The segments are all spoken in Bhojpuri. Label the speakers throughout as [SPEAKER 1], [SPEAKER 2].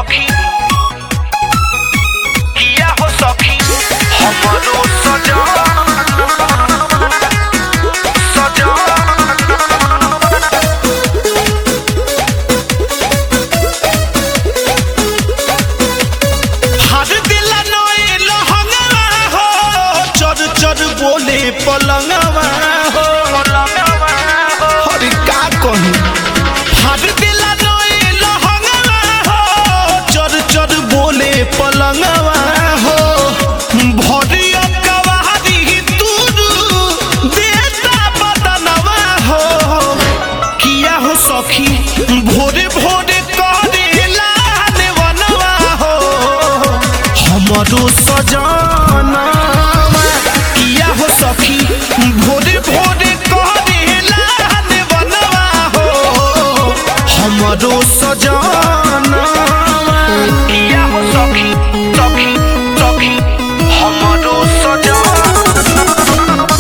[SPEAKER 1] सखी किया हो सखी हमरो सजन सजन
[SPEAKER 2] हर दिल नोए लहंगवा हो चर चर बोले पलंगवा हो हर का कहूँ हर दिल नोए लहंगवा हो चर चर बोले पलंगवा हो भरिया कवारी तुरु देता बदनवा हो किया हो सखी भोरे भोरे करेला नेवनवा हो हमरो सजना किया हो सखी भोरे भोरे करेला नेवनवा हो हमरो सजना
[SPEAKER 1] किया हो सखी सखी सखी हमरो सजन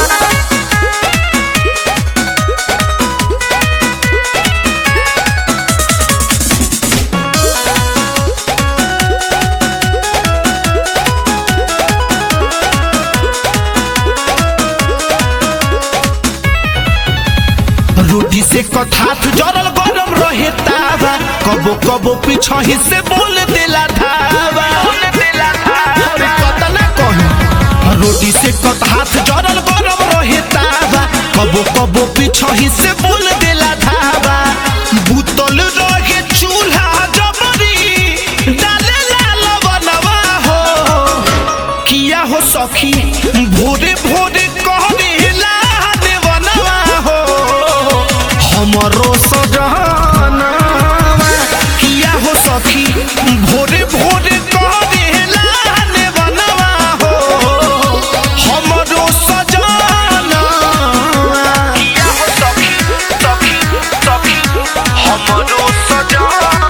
[SPEAKER 2] रोटी से कथात जरल गरम रहे तावा कबो कबो पीछही से बोल देला धावा अरे कतना कही रोटी से कथात जरल गरम रहे तावा कबो कबो पीछही से बोल देला धावा बुतल रहे चूल्हा जबरी डाले लवनवा हो किया हो सखी भोरे भोरे कहला देवनवा हो हमरो सजना किया हो सखी भोरे भोरे कहला देवनवा हो हमरो सजना
[SPEAKER 1] किया हो सखी सखी सखी हमरो सजन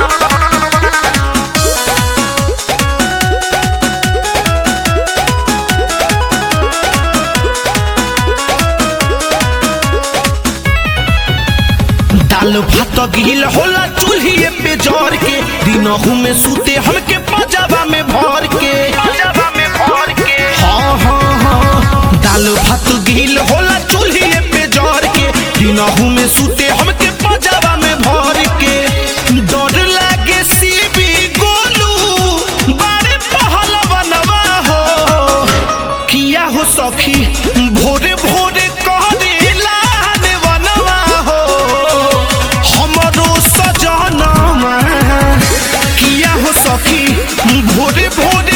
[SPEAKER 2] दाल भात गिल होला चूल्हिए पे जर के दिनहू में सूते हमके पजाबा में भर के
[SPEAKER 1] पंजाबा में भर के
[SPEAKER 2] हाँ हाँ हाँ दाल भात गिल होला चूल्हिए पे जर के दिनहू में सूते हमके पजाबा में भर के डर लागे सीबी गोलू बारे पहल बनवा हो किया हो सखी भोरे भोरे कह देला बनवा हो हमरो सजना किया हो सखी भोरे भोरे